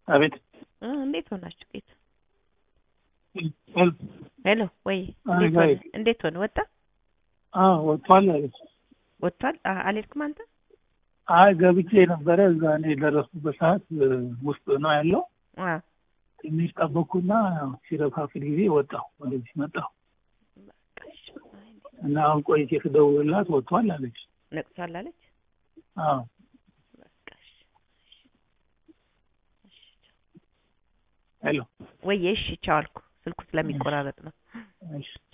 አቤት እ እንዴት ሆናችሁ ጌት ሄሎ ሄሎ ወይ አይ፣ እንዴት ሆነ አይ። እንዴት ሆነ ወጣ አዎ ወጥቷል አለች። ወጥቷል አ- አልሄድክም አንተ አይ ገብቼ ነበረ እዛ እኔ የደረስኩበት ሰዓት እ፣ ውስጥ ነው ያለው። አ ትንሽ ጠበቅኩና ያው ሲረፋፍል ጊዜ ወጣሁ ወደዚህ መጣሁ በቃ እሺ አይ፣ እንዴት እና አሁን ቆይቼ ስደውልላት ወጥቷል አለች። ነቅቷል አለች አዎ በቃ እሺ እሺ ሄሎ ወይ እሺ ቻው አልኩ ስልኩ ስለሚቆራረጥ ነው እሺ